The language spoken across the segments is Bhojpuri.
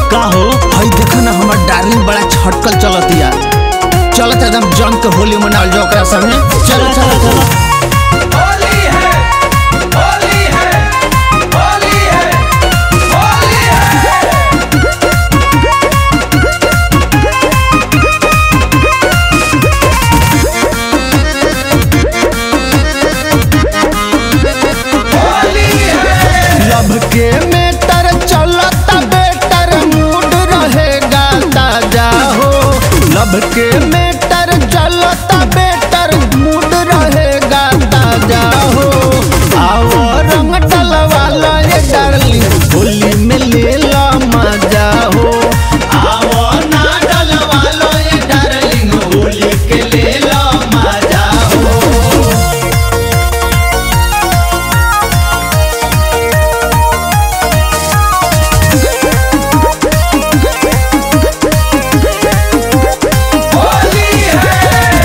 का हो हई देखो ना हमार डार्लिंग बड़ा छटकल चलतिया चलत एकदम जम के होली मनावल जाओ ओकरा संगे चलो चलो चलो होली है होली है होली है होली है होली है लब के मेटर चलता बेटर मूड रहेगा ताजा हो लब के मेटर चलता बेटर मूड रहेगा ताजा हो आओ रंग डलवा लो ये डार्लिंग होली में ले लो मजा हो आओ ना डलवा लो ये डार्लिंग होली के ले लो मजा हो होली है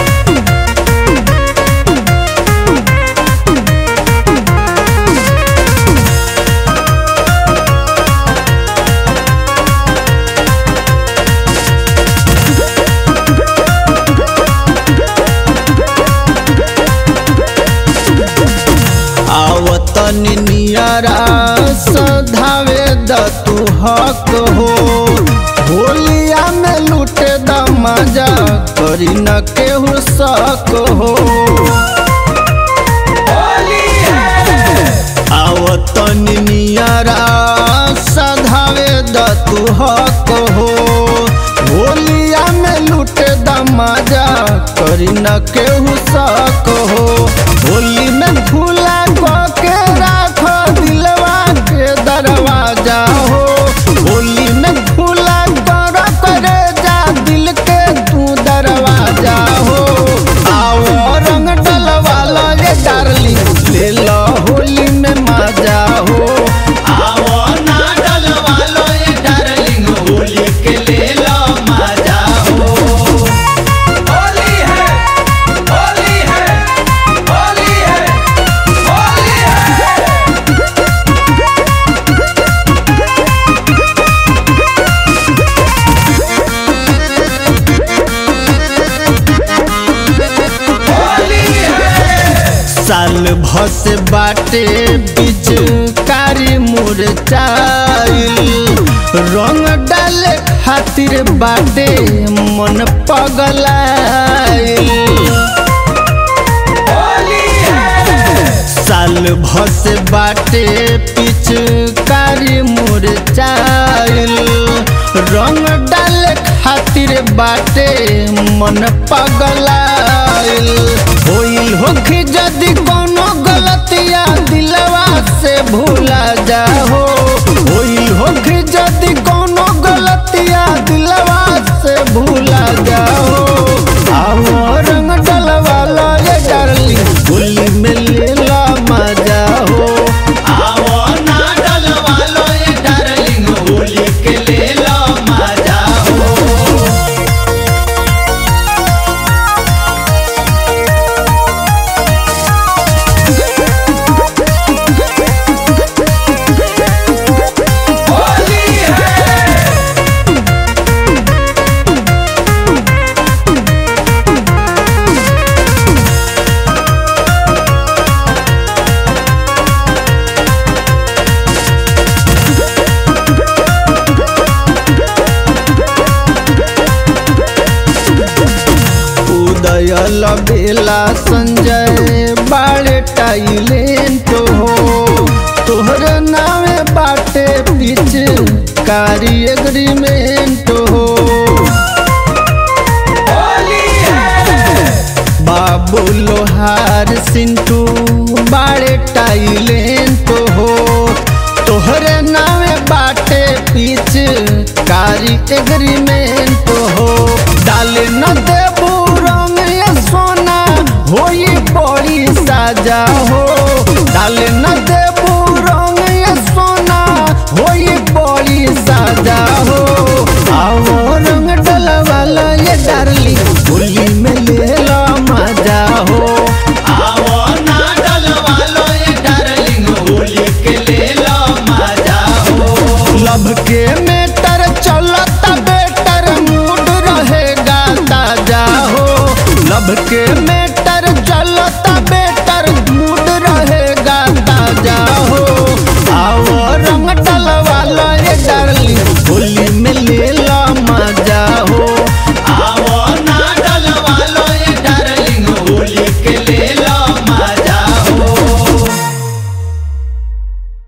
आवतनी नियरा सधावे द तू हक हो होलिया में लूटे द मजा करी न केहू शक हो होली है आवतनी नियरा सधावे द तू हक हो होलिया में लूटे द मजा करी न केहू शक हो होली में खुला के राख दिलवा के दरवाजा हो होली में खुला कर करे जा दिल के तू दरवाजा हो आओ रंग डलवा लो ये डार्लिंग ले लो होली में मजा हो आओ ना डलवा लो ये डार्लिंग होली के ले लो मजा हो होली है होली है होली है होली है होली है साल भस बाटे बीच कारी मुरझाइल रंग डाले खातिर बाटे मन पगलाइल होली है साल भस बाटे पिच कारी मुरझाइल रंग डाले खातिर बाटे मन पगलाइल होइल होखी जदि कोनो गलतिया दिलवा से भूला जाहो होइल होखी जदि कोनो गलतिया दिलवा से भूला जाओ आओ रंग डलवा लो ये डार्लिंग होली में ले लो मजा हो आओ ना डलवा लो ये डार्लिंग होली के ले लो मजा हो होली है उदय बेला संजय बाड़े टाइलेंट हो तोहर नामे बाटे पिच कारी एग्रीमेंट हो होली है बाबू लोहार सिंटू बाड़े टाइलेंट हो तोहरे नामे बाटे पिच कारी एग्रीमेंट हो डाले न देबू रंग ये सोना होई बड़ी साजा हो डाले न देबू रंग ये सोना होई बड़ी साजा हो आओ रंग डलवाला ये डार्लिंग होली में ले लो मजा हो आओ ना डलवा लो ये डार्लिंग होली के ले लो मजा हो लब के मेटर सबके में